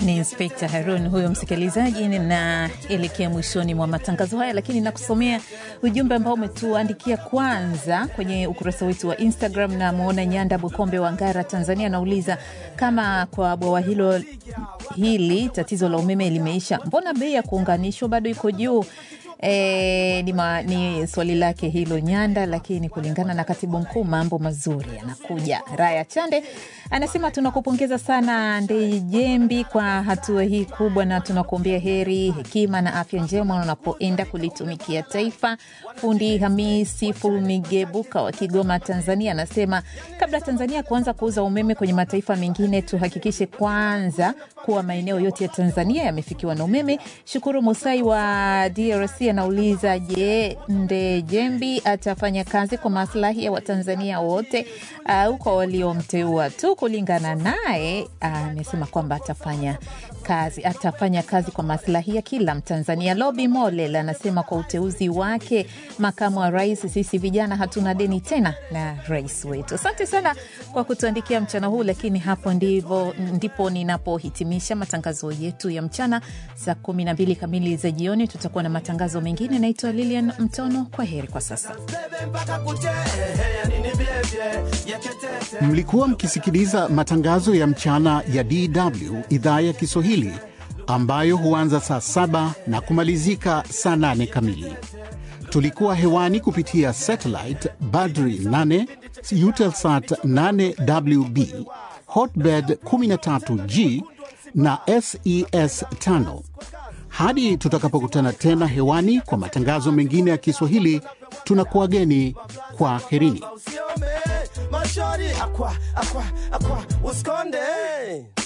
Ni Inspekta Harun huyo msikilizaji. Ninaelekea mwishoni mwa matangazo haya, lakini nakusomea ujumbe ambao umetuandikia kwanza kwenye ukurasa wetu wa Instagram. Na mwona Nyanda Bukombe wa Ngara, Tanzania, anauliza kama kwa bwawa hilo hili tatizo la umeme limeisha, mbona bei ya kuunganishwa bado iko juu? E, ni, ma, ni swali lake hilo Nyanda, lakini kulingana na katibu mkuu mambo mazuri yanakuja. Raya Chande anasema tunakupongeza sana Ndejembi kwa hatua hii kubwa, na tunakuombea heri, hekima na afya njema unapoenda kulitumikia taifa. Fundi Hamisi Fulmigebuka wa Kigoma, Tanzania anasema kabla Tanzania kuanza kuuza umeme kwenye mataifa mengine, tuhakikishe kwanza kuwa maeneo yote ya Tanzania yamefikiwa na umeme. Shukuru Musai wa DRC anauliza je, Ndejembi atafanya kazi kwa maslahi ya Watanzania wote au kwa waliomteua tu? Kulingana naye amesema kwamba atafanya kazi atafanya kazi kwa maslahi ya kila Mtanzania. Lobi Molel anasema kwa uteuzi wake makamu wa rais, sisi vijana hatuna deni tena na rais wetu. Asante sana kwa kutuandikia mchana huu, lakini hapo ndivo, ndipo ninapohitimisha matangazo yetu ya mchana. Saa kumi na mbili kamili za jioni tutakuwa na matangazo mengine. Naitwa Lilian Mtono, kwa heri kwa sasa. Mlikuwa mkisikiliza matangazo ya mchana ya DW idhaa ya Kiswahili ambayo huanza saa saba na kumalizika saa nane kamili. Tulikuwa hewani kupitia satellite Badri 8 Eutelsat 8WB Hotbird 13G na SES 5. Hadi tutakapokutana tena hewani kwa matangazo mengine ya Kiswahili, tunakuwageni kwa herini.